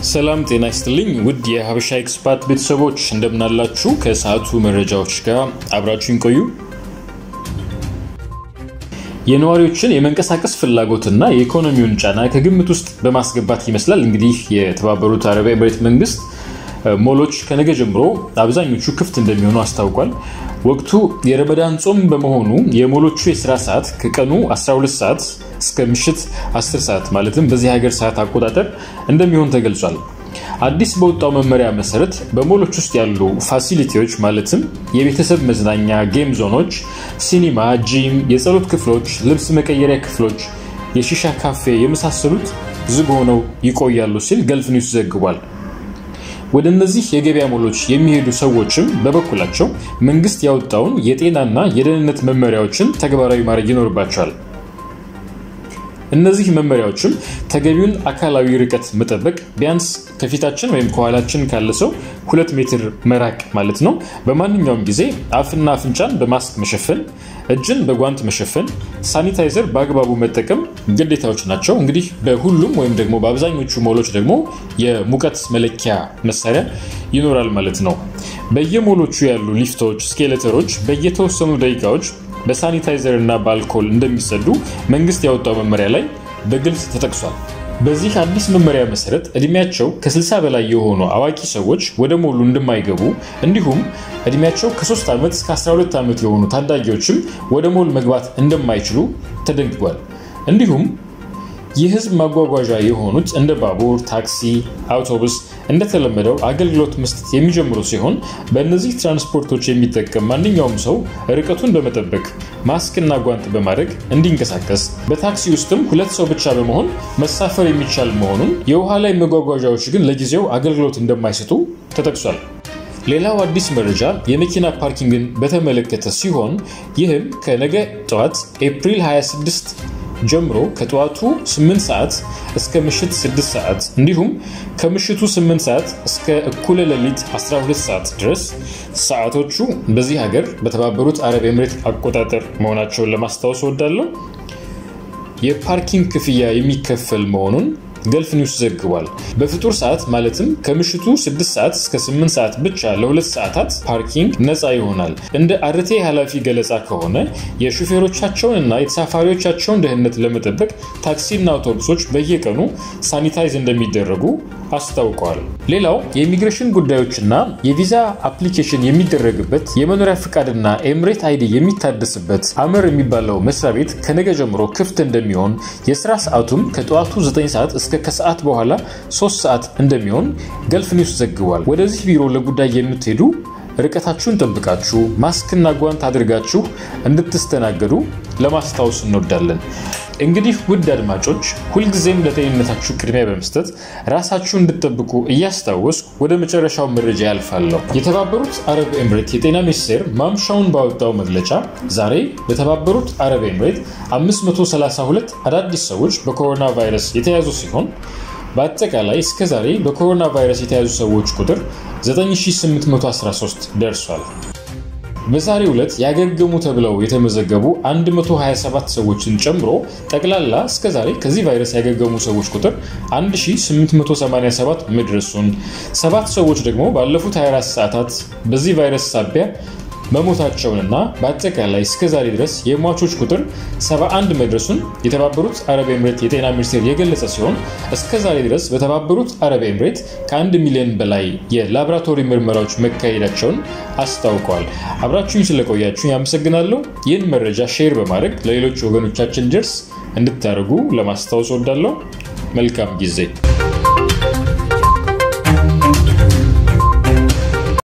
ሰላም ጤና ይስጥልኝ ውድ የሀበሻ ኤክስፓት ቤተሰቦች እንደምናላችሁ። ከሰዓቱ መረጃዎች ጋር አብራችሁን ቆዩ። የነዋሪዎችን የመንቀሳቀስ ፍላጎትና የኢኮኖሚውን ጫና ከግምት ውስጥ በማስገባት ይመስላል እንግዲህ የተባበሩት አረብ ኤምሬት መንግስት ሞሎች ከነገ ጀምሮ አብዛኞቹ ክፍት እንደሚሆኑ አስታውቋል። ወቅቱ የረመዳን ጾም በመሆኑ የሞሎቹ የስራ ሰዓት ከቀኑ 12 ሰዓት እስከ ምሽት 10 ሰዓት ማለትም በዚህ ሀገር ሰዓት አቆጣጠር እንደሚሆን ተገልጿል። አዲስ በወጣው መመሪያ መሰረት በሞሎች ውስጥ ያሉ ፋሲሊቲዎች ማለትም የቤተሰብ መዝናኛ፣ ጌም ዞኖች፣ ሲኒማ፣ ጂም፣ የጸሎት ክፍሎች፣ ልብስ መቀየሪያ ክፍሎች፣ የሺሻ ካፌ የመሳሰሉት ዝግ ሆነው ይቆያሉ ሲል ገልፍ ኒውስ ዘግቧል። ወደ እነዚህ የገበያ ሞሎች የሚሄዱ ሰዎችም በበኩላቸው መንግስት ያወጣውን የጤናና የደህንነት መመሪያዎችን ተግባራዊ ማድረግ ይኖርባቸዋል። እነዚህ መመሪያዎችም ተገቢውን አካላዊ ርቀት መጠበቅ፣ ቢያንስ ከፊታችን ወይም ከኋላችን ካለ ሰው ሁለት ሜትር መራቅ ማለት ነው። በማንኛውም ጊዜ አፍና አፍንጫን በማስክ መሸፈን፣ እጅን በጓንት መሸፈን፣ ሳኒታይዘር በአግባቡ መጠቀም ግዴታዎች ናቸው። እንግዲህ በሁሉም ወይም ደግሞ በአብዛኞቹ ሞሎች ደግሞ የሙቀት መለኪያ መሳሪያ ይኖራል ማለት ነው። በየሞሎቹ ያሉ ሊፍቶች፣ ስኬሌተሮች በየተወሰኑ ደቂቃዎች በሳኒታይዘር እና በአልኮል እንደሚጸዱ መንግስት ያወጣው መመሪያ ላይ በግልጽ ተጠቅሷል። በዚህ አዲስ መመሪያ መሰረት እድሜያቸው ከ60 በላይ የሆኑ አዋቂ ሰዎች ወደ ሞሉ እንደማይገቡ እንዲሁም እድሜያቸው ከ3 ዓመት እስከ 12 ዓመት የሆኑ ታዳጊዎችም ወደ ሞል መግባት እንደማይችሉ ተደንግጓል። እንዲሁም የህዝብ ማጓጓዣ የሆኑት እንደ ባቡር፣ ታክሲ፣ አውቶቡስ እንደተለመደው አገልግሎት መስጠት የሚጀምሩ ሲሆን በእነዚህ ትራንስፖርቶች የሚጠቀም ማንኛውም ሰው ርቀቱን በመጠበቅ ማስክና ጓንት በማድረግ እንዲንቀሳቀስ፣ በታክሲ ውስጥም ሁለት ሰው ብቻ በመሆን መሳፈር የሚቻል መሆኑን፣ የውሃ ላይ መጓጓዣዎች ግን ለጊዜው አገልግሎት እንደማይሰጡ ተጠቅሷል። ሌላው አዲስ መረጃ የመኪና ፓርኪንግን በተመለከተ ሲሆን ይህም ከነገ ጠዋት ኤፕሪል 26 ጀምሮ ከጠዋቱ 8 ሰዓት እስከ ምሽት 6 ሰዓት እንዲሁም ከምሽቱ 8 ሰዓት እስከ እኩለ ሌሊት 12 ሰዓት ድረስ ሰዓቶቹ በዚህ ሀገር በተባበሩት አረብ ኤምሬት አቆጣጠር መሆናቸውን ለማስታወስ እወዳለሁ። የፓርኪንግ ክፍያ የሚከፈል መሆኑን ገልፍ ኒውስ ዘግቧል። በፍጡር ሰዓት ማለትም ከምሽቱ 6 ሰዓት እስከ 8 ሰዓት ብቻ ለሁለት ሰዓታት ፓርኪንግ ነፃ ይሆናል። እንደ አርቴ ኃላፊ ገለጻ ከሆነ የሹፌሮቻቸውን እና የተሳፋሪዎቻቸውን ደህንነት ለመጠበቅ ታክሲና አውቶቡሶች በየቀኑ ሳኒታይዝ እንደሚደረጉ አስታውቀዋል። ሌላው የኢሚግሬሽን ጉዳዮችና የቪዛ አፕሊኬሽን የሚደረግበት የመኖሪያ ፍቃድና ኤምሬት አይዲ የሚታደስበት አመር የሚባለው መስሪያ ቤት ከነገ ጀምሮ ክፍት እንደሚሆን የስራ ሰዓቱም ከጠዋቱ 9 ሰዓት እስከ ከሰዓት በኋላ 3 ሰዓት እንደሚሆን ገልፍ ኒውስ ዘግቧል። ወደዚህ ቢሮ ለጉዳይ የምትሄዱ ርቀታችሁን ጠብቃችሁ ማስክና ጓንት አድርጋችሁ እንድትስተናገዱ ለማስታወስ እንወዳለን። እንግዲህ ውድ አድማጮች ሁልጊዜም ለጤንነታችሁ ቅድሚያ በመስጠት ራሳችሁ እንድጠብቁ እያስታወስኩ ወደ መጨረሻው መረጃ ያልፋለሁ። የተባበሩት አረብ ኤምሬት የጤና ሚኒስቴር ማምሻውን ባወጣው መግለጫ ዛሬ በተባበሩት አረብ ኤምሬት 532 አዳዲስ ሰዎች በኮሮና ቫይረስ የተያዙ ሲሆን በአጠቃላይ እስከ ዛሬ በኮሮና ቫይረስ የተያዙ ሰዎች ቁጥር 9813 ደርሷል። በዛሬው ዕለት ያገገሙ ተብለው የተመዘገቡ 127 ሰዎችን ጨምሮ ጠቅላላ እስከዛሬ ከዚህ ቫይረስ ያገገሙ ሰዎች ቁጥር 1887 መድረሱን፣ ሰባት ሰዎች ደግሞ ባለፉት 24 ሰዓታት በዚህ ቫይረስ ሳቢያ መሞታቸውንና በአጠቃላይ እስከዛሬ ድረስ የሟቾች ቁጥር 71 መድረሱን የተባበሩት አረብ ኤምሬት የጤና ሚኒስቴር የገለጸ ሲሆን እስከዛሬ ድረስ በተባበሩት አረብ ኤምሬት ከአንድ ሚሊዮን በላይ የላቦራቶሪ ምርመራዎች መካሄዳቸውን አስታውቀዋል። አብራችሁኝ ስለቆያችሁ ያመሰግናለሁ። ይህን መረጃ ሼር በማድረግ ለሌሎች ወገኖቻችን ደርስ እንድታደርጉ ለማስታወስ ወዳለሁ። መልካም ጊዜ